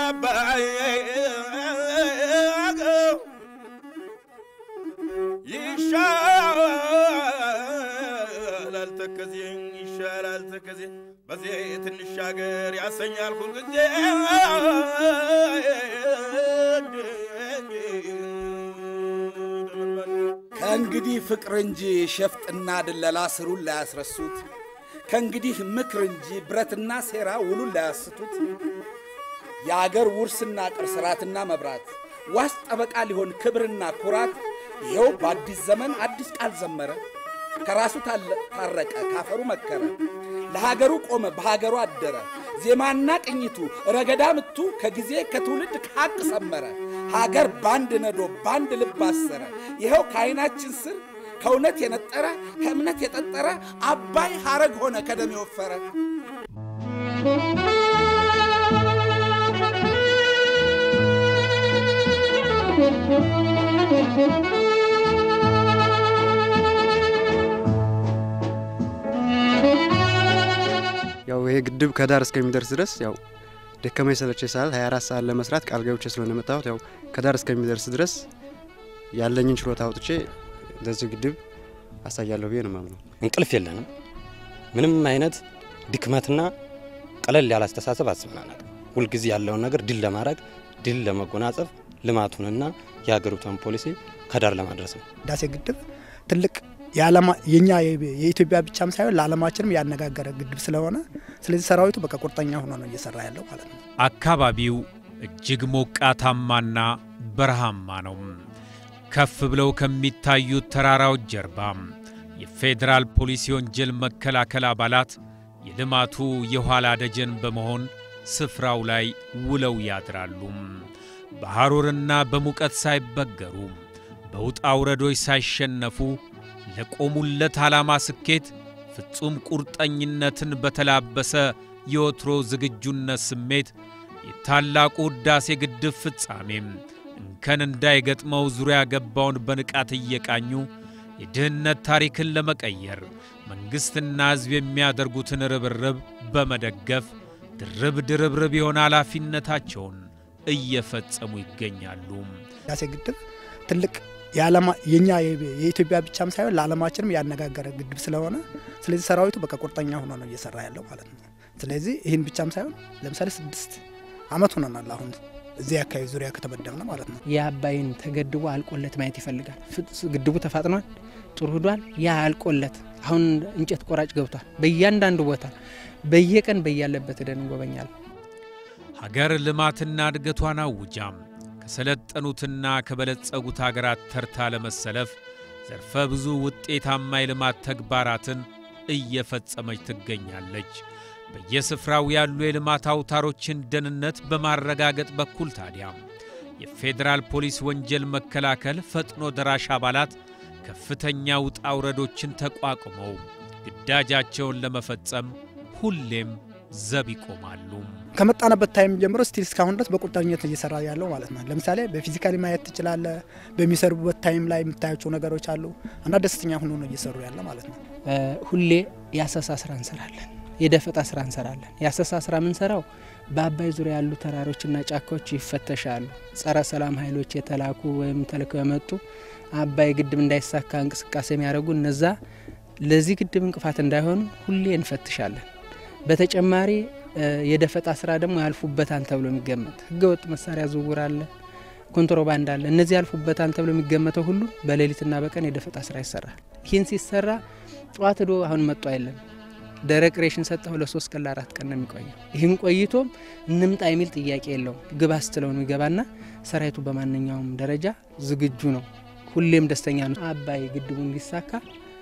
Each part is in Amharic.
አባይ ይሻላል ተከዜ ይሻላል ተከዜ በዚህ ትንሽ ሀገር ያሰኛል ሁልጊዜ ከእንግዲህ ፍቅር እንጂ ሸፍጥና ድለላ ስሩን ላያስረሱት፣ ከእንግዲህ ምክር እንጂ ብረትና ሴራ ውሉን ላያስቱት፣ የአገር ውርስና ቅርስ ራትና መብራት ዋስ ጠበቃ ሊሆን ክብርና ኩራት ይኸው በአዲስ ዘመን አዲስ ቃል ዘመረ። ከራሱ ታረቀ ካፈሩ መከረ፣ ለሀገሩ ቆመ በሀገሩ አደረ። ዜማና ቅኝቱ ረገዳ ምቱ ከጊዜ ከትውልድ ከሐቅ ሰመረ። ሀገር ባንድ ነዶ ባንድ ልብ አሰረ። ይኸው ከዓይናችን ስር ከእውነት የነጠረ ከእምነት የጠጠረ አባይ ሐረግ ሆነ ከደም የወፈረ ያው ይሄ ግድብ ከዳር እስከሚደርስ ድረስ ያው ደከመኝ ሰለቸኝ ሳል 24 ሰዓት ለመስራት ቃል ገብቼ ስለሆነ የመጣሁት ያው ከዳር እስከሚደርስ ድረስ ያለኝን ችሎታ አውጥቼ ለዚህ ግድብ አሳያለሁ ብዬ ነው የማምነው። እንቅልፍ የለንም። ምንም አይነት ድክመትና ቀለል ያለ አስተሳሰብ አስበናናል። ሁልጊዜ ያለውን ነገር ድል ለማድረግ ድል ለመጎናጸፍ ልማቱንና የሀገሪቷን ፖሊሲ ከዳር ለማድረስ ነው። ህዳሴ ግድብ ትልቅ የኛ የኢትዮጵያ ብቻም ሳይሆን ለዓለማችንም ያነጋገረ ግድብ ስለሆነ ስለዚህ ሰራዊቱ በቃ ቁርጠኛ ሆኖ ነው እየሰራ ያለው ማለት ነው። አካባቢው እጅግ ሞቃታማና በረሃማ ነው። ከፍ ብለው ከሚታዩት ተራራዎች ጀርባ የፌዴራል ፖሊስ የወንጀል መከላከል አባላት የልማቱ የኋላ ደጀን በመሆን ስፍራው ላይ ውለው ያድራሉ። በሐሩርና በሙቀት ሳይበገሩ በውጣ ውረዶች ሳይሸነፉ ለቆሙለት ዓላማ ስኬት ፍጹም ቁርጠኝነትን በተላበሰ የወትሮ ዝግጁነት ስሜት የታላቁ ሕዳሴ ግድብ ፍጻሜም እንከን እንዳይገጥመው ዙሪያ ገባውን በንቃት እየቃኙ የድህነት ታሪክን ለመቀየር መንግሥትና ሕዝብ የሚያደርጉትን ርብርብ በመደገፍ ድርብ ድርብርብ የሆነ ኃላፊነታቸውን እየፈጸሙ ይገኛሉ። ህዳሴ ግድብ ትልቅ የኛ የኢትዮጵያ ብቻም ሳይሆን ለዓለማችንም ያነጋገረ ግድብ ስለሆነ ስለዚህ ሰራዊቱ በቃ ቁርጠኛ ሆኖ ነው እየሰራ ያለው ማለት ነው። ስለዚህ ይህን ብቻም ሳይሆን ለምሳሌ ስድስት ዓመት ሆነናል አሁን እዚህ አካባቢ ዙሪያ ከተመደብነ ማለት ነው። የአባይን ተገድቦ አልቆለት ማየት ይፈልጋል። ግድቡ ተፋጥኗል፣ ጥሩ ሂዷል። ያ አልቆለት አሁን እንጨት ቆራጭ ገብቷል። በእያንዳንዱ ቦታ በየቀን በያለበት ሄደን እንጎበኛለን። ሀገር ልማትና እድገቷን አውጃም ከሰለጠኑትና ከበለጸጉት ሀገራት ተርታ ለመሰለፍ ዘርፈ ብዙ ውጤታማ የልማት ተግባራትን እየፈጸመች ትገኛለች። በየስፍራው ያሉ የልማት አውታሮችን ደህንነት በማረጋገጥ በኩል ታዲያ የፌዴራል ፖሊስ ወንጀል መከላከል ፈጥኖ ደራሽ አባላት ከፍተኛ ውጣ ውረዶችን ተቋቁመው ግዳጃቸውን ለመፈጸም ሁሌም ዘብ ይቆማሉ። ከመጣንበት ታይም ጀምሮ ስቲል እስካሁን ድረስ በቁርጠኝነት እየሰራ ያለው ማለት ነው። ለምሳሌ በፊዚካሊ ማየት ትችላለ። በሚሰሩበት ታይም ላይ የምታያቸው ነገሮች አሉ እና ደስተኛ ሆኖ ነው እየሰሩ ያለ ማለት ነው። ሁሌ የአሰሳ ስራ እንሰራለን፣ የደፈጣ ስራ እንሰራለን። የአሰሳ ስራ የምንሰራው በአባይ ዙሪያ ያሉ ተራሮችና ጫካዎች ይፈተሻሉ። ጸረ ሰላም ኃይሎች የተላኩ ወይም ተልከው የመጡ አባይ ግድብ እንዳይሳካ እንቅስቃሴ የሚያደርጉ እነዛ ለዚህ ግድብ እንቅፋት እንዳይሆኑ ሁሌ እንፈትሻለን። በተጨማሪ የደፈጣ ስራ ደግሞ ያልፉበታል ተብሎ የሚገመት ህገወጥ መሳሪያ ዝውውር አለ፣ ኮንትሮባንድ አለ። እነዚህ ያልፉበታል ተብሎ የሚገመተው ሁሉ በሌሊትና በቀን የደፈጣ ስራ ይሰራል። ይህን ሲሰራ ጠዋት ዶ አሁን መጡ አይለም ደረቅ ሬሽን ሰጠሁ ለሶስት ቀን ለአራት ቀን ነው የሚቆየው። ይህን ቆይቶም እንምጣ የሚል ጥያቄ የለውም። ግባ ስትለው ነው ይገባና ሰራዊቱ በማንኛውም ደረጃ ዝግጁ ነው። ሁሌም ደስተኛ ነው። አባይ ግድቡ እንዲሳካ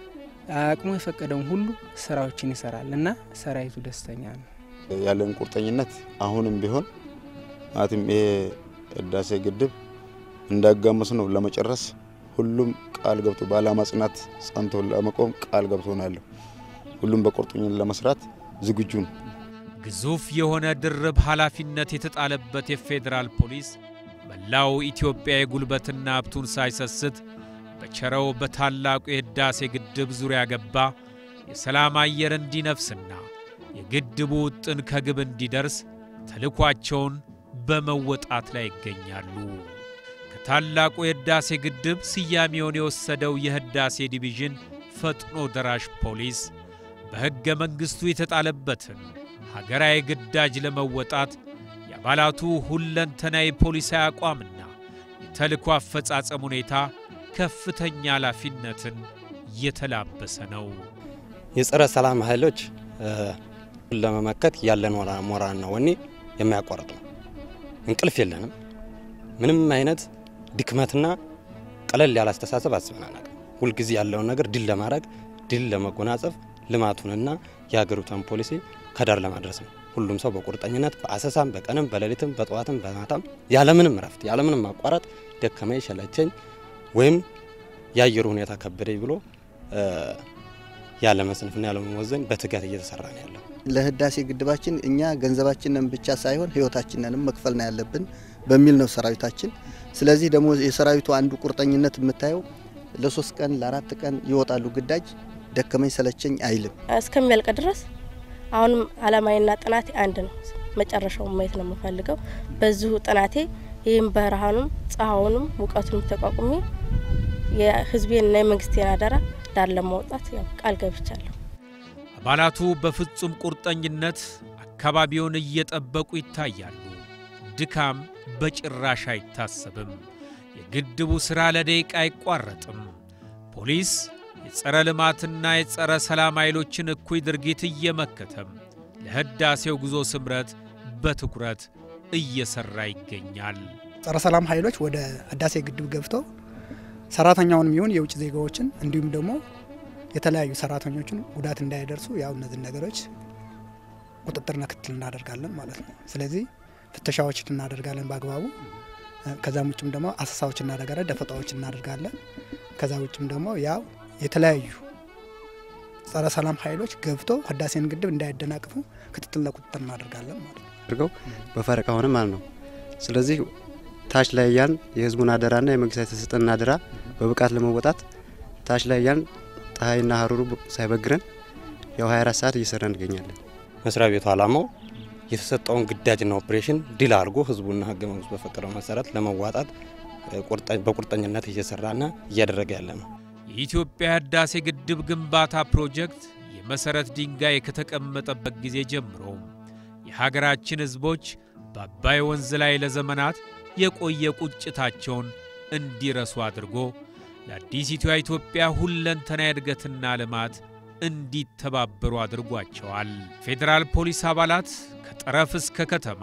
አቅሙ የፈቀደውን ሁሉ ስራዎችን ይሰራል እና ሰራዊቱ ደስተኛ ነው። ያለን ቁርጠኝነት አሁንም ቢሆን ማለትም ይሄ ህዳሴ ግድብ እንዳጋመስ ነው ለመጨረስ ሁሉም ቃል ገብቶ በዓላማ ጽናት ጸንቶ ለመቆም ቃል ገብቶ ነው ያለው። ሁሉም በቁርጠኝነት ለመስራት ዝግጁ ነው። ግዙፍ የሆነ ድርብ ኃላፊነት የተጣለበት የፌዴራል ፖሊስ መላው ኢትዮጵያ የጉልበትና ሀብቱን ሳይሰስት በቸረው በታላቁ የህዳሴ ግድብ ዙሪያ ገባ የሰላም አየር እንዲነፍስና የግድቡ ውጥን ከግብ እንዲደርስ ተልኳቸውን በመወጣት ላይ ይገኛሉ። ከታላቁ የሕዳሴ ግድብ ስያሜውን የወሰደው የሕዳሴ ዲቪዥን ፈጥኖ ደራሽ ፖሊስ በሕገ መንግሥቱ የተጣለበትን ሀገራዊ ግዳጅ ለመወጣት የአባላቱ ሁለንተናዊ ፖሊሳዊ አቋምና የተልእኮ አፈጻጸም ሁኔታ ከፍተኛ ኃላፊነትን የተላበሰ ነው። የጸረ ሰላም ኃይሎች ለመመከት ያለን ሞራልና ወኔ የሚያቋርጥ ነው። እንቅልፍ የለንም። ምንም አይነት ድክመትና ቀለል ያለ አስተሳሰብ አስበን አናውቅም። ሁልጊዜ ያለውን ነገር ድል ለማድረግ ድል ለመጎናጸፍ ልማቱንና የሀገሪቷን ፖሊሲ ከዳር ለማድረስ ነው። ሁሉም ሰው በቁርጠኝነት በአሰሳም፣ በቀንም፣ በሌሊትም፣ በጠዋትም፣ በማታም ያለምንም እረፍት ያለምንም ማቋረጥ ደከመኝ ሸለቸኝ ወይም የአየሩ ሁኔታ ከበደኝ ብሎ ያለ መስንፍና ያለ መወዘን በትጋት እየተሰራ ነው ያለው። ለህዳሴ ግድባችን እኛ ገንዘባችንን ብቻ ሳይሆን ህይወታችንንም መክፈል ነው ያለብን በሚል ነው ሰራዊታችን። ስለዚህ ደግሞ የሰራዊቱ አንዱ ቁርጠኝነት የምታየው ለሶስት ቀን ለአራት ቀን ይወጣሉ ግዳጅ ደከመኝ ሰለቸኝ አይልም። እስከሚያልቅ ድረስ አሁንም አላማዬና ጥናቴ አንድ ነው። መጨረሻውን ማየት ነው የምፈልገው። በዚሁ ጥናቴ ይህም በረሃኑም ፀሐዩንም ሙቀቱንም ተቋቁሜ የህዝቤንና የመንግስቴን አደራ ዳር ለማውጣት ያው ቃል ገብቻለሁ። አባላቱ በፍጹም ቁርጠኝነት አካባቢውን እየጠበቁ ይታያሉ። ድካም በጭራሽ አይታሰብም። የግድቡ ሥራ ለደቂቃ አይቋረጥም። ፖሊስ የጸረ ልማትና የጸረ ሰላም ኃይሎችን እኩይ ድርጊት እየመከተም ለህዳሴው ጉዞ ስምረት በትኩረት እየሰራ ይገኛል። ጸረ ሰላም ኃይሎች ወደ ህዳሴ ግድብ ገብተው ሰራተኛውንም ይሁን የውጭ ዜጋዎችን እንዲሁም ደግሞ የተለያዩ ሰራተኞችን ጉዳት እንዳይደርሱ ያው እነዚህ ነገሮች ቁጥጥርና ክትትል እናደርጋለን ማለት ነው። ስለዚህ ፍተሻዎችን እናደርጋለን በአግባቡ። ከዛም ውጭም ደግሞ አሰሳዎች እናደርጋለን፣ ደፈጣዎች እናደርጋለን። ከዛ ውጭም ደግሞ ያው የተለያዩ ጸረ ሰላም ኃይሎች ገብተው ህዳሴን ግድብ እንዳያደናቅፉ ክትትልና ቁጥጥር እናደርጋለን ማለት ነው። አድርገው በፈረቃ ሆነ ማለት ነው። ስለዚህ ታች ላይ ያን የህዝቡን አደራና የመንግስት የተሰጠን አደራ በብቃት ለመወጣት ታች ላይ ያን ፀሐይና ሀሩሩ ሳይበግረን ያው 24 ሰዓት እየሰራ እንገኛለን። መስሪያ ቤቱ ዓላማው የተሰጠውን ግዳጅና ኦፕሬሽን ድል አድርጎ ህዝቡና ህገ መንግስቱ በፈቀደው መሰረት ለመዋጣት በቁርጠኝነት እየሰራና እያደረገ ያለ ነው። የኢትዮጵያ ህዳሴ ግድብ ግንባታ ፕሮጀክት የመሠረት ድንጋይ ከተቀመጠበት ጊዜ ጀምሮ የሀገራችን ህዝቦች በአባይ ወንዝ ላይ ለዘመናት የቆየ ቁጭታቸውን እንዲረሱ አድርጎ ለአዲሲቷ ኢትዮጵያ ሁለንተና እድገትና ልማት እንዲተባበሩ አድርጓቸዋል። ፌዴራል ፖሊስ አባላት ከጠረፍ እስከ ከተማ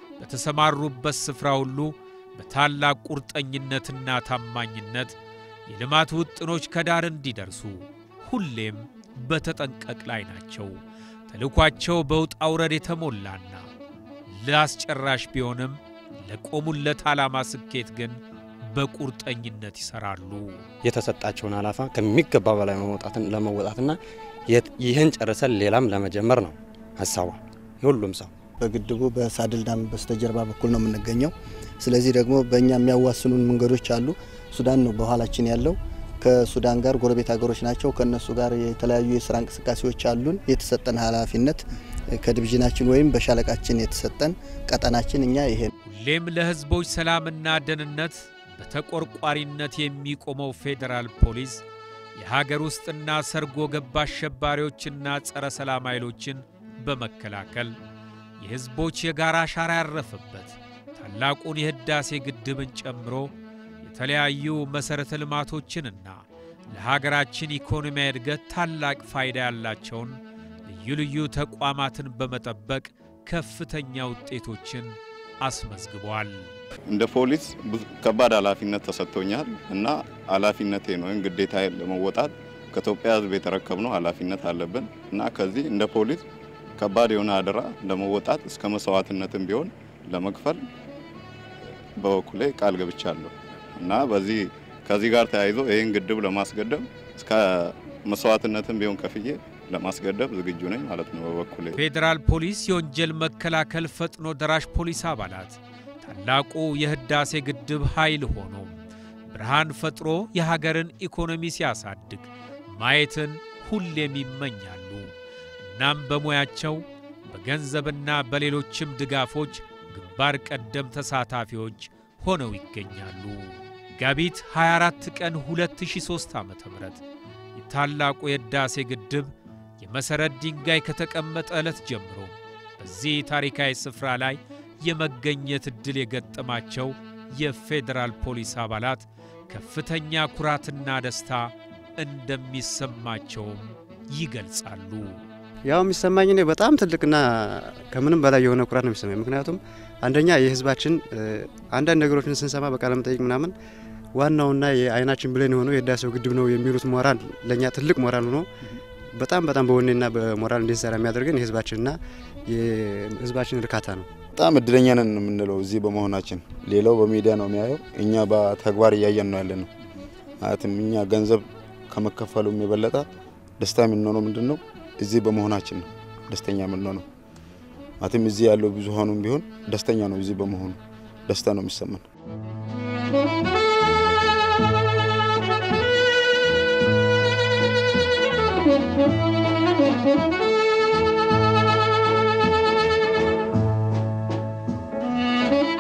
በተሰማሩበት ስፍራ ሁሉ በታላቅ ቁርጠኝነትና ታማኝነት የልማት ውጥኖች ከዳር እንዲደርሱ ሁሌም በተጠንቀቅ ላይ ናቸው። ተልኳቸው በውጣ ውረድ የተሞላና ለአስጨራሽ ቢሆንም ለቆሙለት ዓላማ ስኬት ግን በቁርጠኝነት ይሰራሉ። የተሰጣቸውን አላፋ ከሚገባ በላይ መውጣትን ለመወጣትና ይህን ጨርሰን ሌላም ለመጀመር ነው ሀሳቧ የሁሉም ሰው። በግድቡ በሳድል ዳም በስተጀርባ በኩል ነው የምንገኘው። ስለዚህ ደግሞ በእኛ የሚያዋስኑን መንገዶች አሉ። ሱዳን ነው በኋላችን ያለው። ከሱዳን ጋር ጎረቤት ሀገሮች ናቸው። ከእነሱ ጋር የተለያዩ የስራ እንቅስቃሴዎች አሉን። የተሰጠን ኃላፊነት ከዲቪዥናችን ወይም በሻለቃችን የተሰጠን ቀጠናችን እኛ ይሄ ሁሌም ለሕዝቦች ሰላምና ደህንነት በተቆርቋሪነት የሚቆመው ፌዴራል ፖሊስ የሀገር ውስጥና ሰርጎ ገብ አሸባሪዎችና ጸረ ሰላም ኃይሎችን በመከላከል የሕዝቦች የጋራ አሻራ ያረፈበት ታላቁን የሕዳሴ ግድብን ጨምሮ የተለያዩ መሠረተ ልማቶችንና ለሀገራችን ኢኮኖሚያዊ እድገት ታላቅ ፋይዳ ያላቸውን ልዩ ልዩ ተቋማትን በመጠበቅ ከፍተኛ ውጤቶችን አስመዝግቧል። እንደ ፖሊስ ከባድ ኃላፊነት ተሰጥቶኛል እና ኃላፊነቴ ነው ወይም ግዴታዬን ለመወጣት ከኢትዮጵያ ሕዝብ የተረከብነው ኃላፊነት አለብን እና ከዚህ እንደ ፖሊስ ከባድ የሆነ አደራ ለመወጣት እስከ መስዋዕትነትም ቢሆን ለመክፈል በበኩሌ ቃል ገብቻለሁ እና በዚህ ከዚህ ጋር ተያይዞ ይህን ግድብ ለማስገደብ እስከ መስዋዕትነትም ቢሆን ከፍዬ ለማስገደብ ዝግጁ ነኝ ማለት ነው። በበኩሌ ፌዴራል ፖሊስ የወንጀል መከላከል ፈጥኖ ደራሽ ፖሊስ አባላት ታላቁ የሕዳሴ ግድብ ኃይል ሆኖ ብርሃን ፈጥሮ የሀገርን ኢኮኖሚ ሲያሳድግ ማየትን ሁሌም ይመኛሉ። እናም በሙያቸው በገንዘብና በሌሎችም ድጋፎች ግንባር ቀደም ተሳታፊዎች ሆነው ይገኛሉ። መጋቢት 24 ቀን 2003 ዓ ም የታላቁ የሕዳሴ ግድብ የመሠረት ድንጋይ ከተቀመጠ ዕለት ጀምሮ በዚህ ታሪካዊ ስፍራ ላይ የመገኘት ዕድል የገጠማቸው የፌዴራል ፖሊስ አባላት ከፍተኛ ኩራትና ደስታ እንደሚሰማቸውም ይገልጻሉ። ያው የሚሰማኝ እኔ በጣም ትልቅና ከምንም በላይ የሆነ ኩራት ነው የሚሰማኝ። ምክንያቱም አንደኛ የህዝባችን አንዳንድ ነገሮችን ስንሰማ በቃለ መጠይቅ ምናምን ዋናውና የአይናችን ብሌን የሆነው የህዳሴው ግድብ ነው የሚሉት ሞራል ለእኛ ትልቅ ሞራል ሆኖ በጣም በጣም በወኔና በሞራል እንድንሰራ የሚያደርገን የህዝባችንና የህዝባችን እርካታ ነው። በጣም እድለኛ ነን የምንለው እዚህ በመሆናችን። ሌላው በሚዲያ ነው የሚያየው፣ እኛ በተግባር እያየን ነው ያለ ነው። ማለትም እኛ ገንዘብ ከመከፈሉም የበለጠ ደስታ የምንሆነው ምንድን ነው እዚህ በመሆናችን ነው ደስተኛ የምንሆነው። ማለትም እዚህ ያለው ብዙሀኑም ቢሆን ደስተኛ ነው እዚህ በመሆኑ ደስታ ነው የሚሰማን። Thank you.